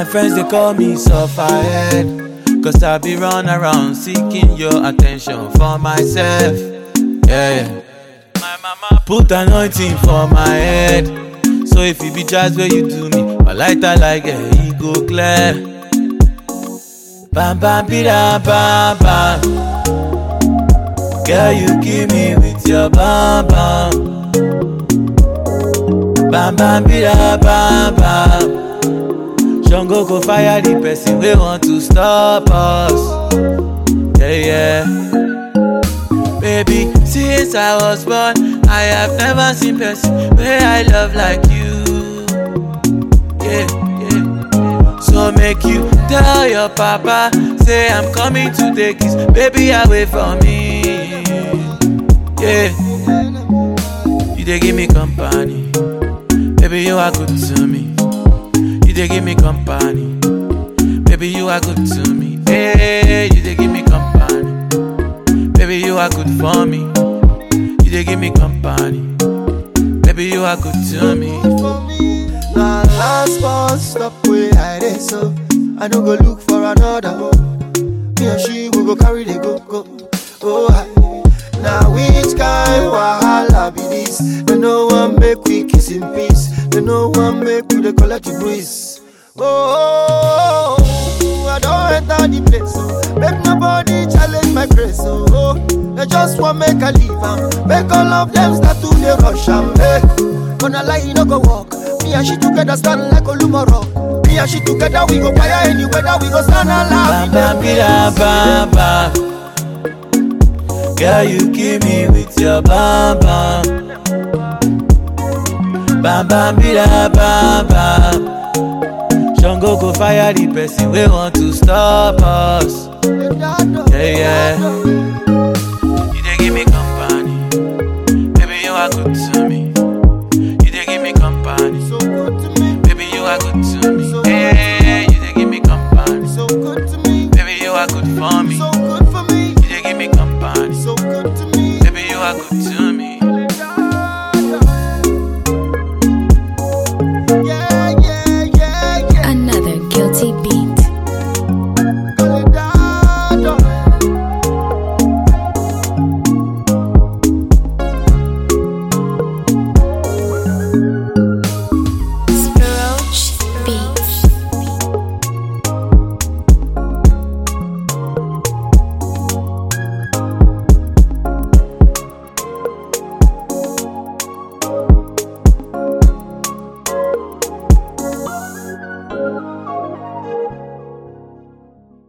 My friends they call me sufferhead. Cause I be run around seeking your attention for myself. Yeah, yeah. My mama put anointing for my head. So if it be just where you do me, my lighter like a e go clear. Bam bam bida bam bam. Girl, you kill me with your bam bam. Bam bam bida bam bam. Shango go fire the person we want to stop us. Yeah, yeah. Baby, since I was born, I have never seen person where I love like you. Yeah, yeah. So make you tell your papa, say I'm coming to take his baby away from me. Yeah. You they give me company, baby you are good to me. You they give me company, baby you are good to me. Hey, you they give me company, baby you are good for me. You they give me company, baby you are good to me. Now last bus stop where I dey so I no go look for another Me and she we go carry the go go Oh hi Now which kind wahala be this They no one make we kiss in peace They no one make we dey collect the breeze Oh, I don't enter the place oh. Make nobody challenge my grace oh, oh. They just want make I leave am Make all of them start to dey rush am hey. Gonna lie, you no go walk. Me and she together stand like Olumoro. Me and she together we go fire any weather. We go stand alive. Bam bam bida bam bam. Girl, you kill me with your bam bam. Bam bam bida bam bam. Shango go fire the person we want to stop us. Yeah, yeah. You they give me company, baby you are good to